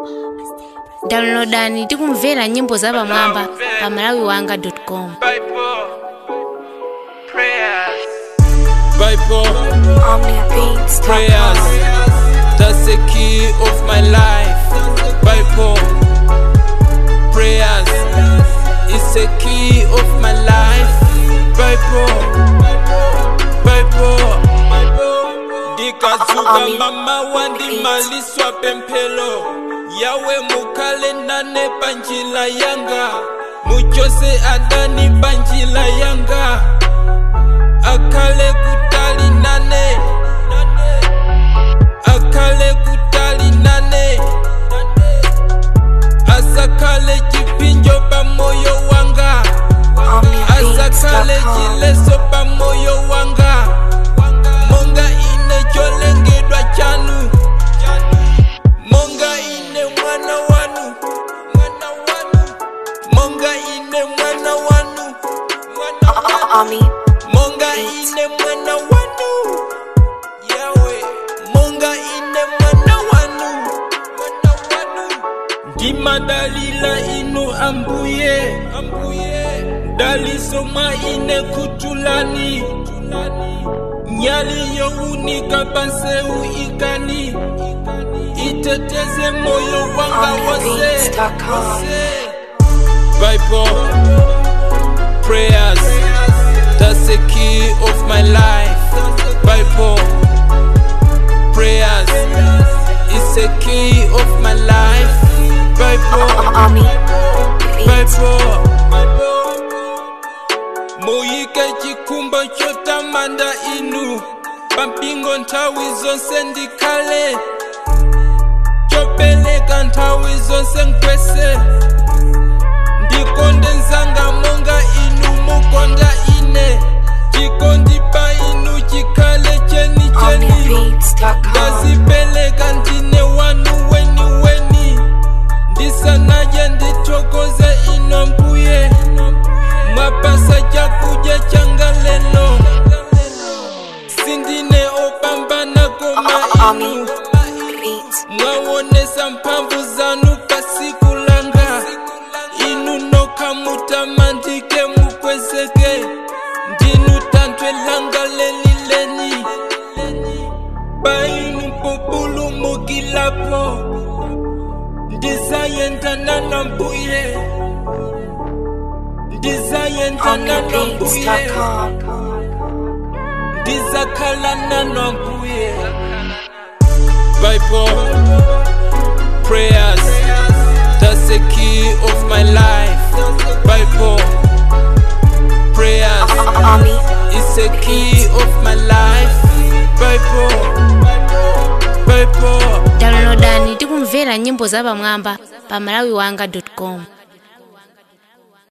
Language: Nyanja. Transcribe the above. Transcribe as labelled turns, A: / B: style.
A: downloadani tikumvera nyimbo zapamwamba pa malawiwanga com
B: Bible prayers.
C: Bible
D: Omnia Beats.
C: prayers. That's the key of my life. Bible prayers is the key of my life. Bible Bible ndikazuka mama wandimaliswa pemphelo yawe mukhale nane panjila yanga muchose adani panjila yanga akhale kutali nane akhale kutali nane asakhale chipinjo pa moyo wanga asakhale chileso pa moyo wanga monga ine cholengedwa chanu monga ine mwana wanu mwana wanu monga ine mwana wanu mwana wanu
D: Omni
C: monga ine mwana wanu yawe monga ine mwana wanu mwana wanu ndimadalila inu ambuye ambuye dalisoma ine kutulani nyali yowunika panseu ikani iteteze moyo wanga wose
D: Omnibeats.com.
C: wose Bible prayers that's the key of my life Bible prayers is the key of my life Bible
D: Omni Beats.
C: Bible muyike chikumbo chotamanda inu pampingo nthawi zonse ndikhale chopeleka nthawi zonse nkwese ndikonde nzanga monga inu mukonda ine chikondi pa inu chikhale cheni cheni
D: OmniaBeats.com.
C: ndazipeleka ndine wanu weni weni ndisanaje ndithokoze ino mbuye mwapasa chakudya changa lelo sindine opambana koma inu
D: Beats.
C: mwawonesa mphamvu zanu pasiku langa inu nokha mutamandike mukwezeke ndinu tanthwe langa lelileni painu populumukilapo ndizayendana na mbuye ndizayendana na mbuye
D: OmniaBeats.com.
C: ndizakhalana na mbuye Bible prayers that's the key of my life Bible prayers
D: Omni
C: is the key of my life Bible Bible
A: downloadani tikumvera nyimbo zapamwamba pa malawiwanga com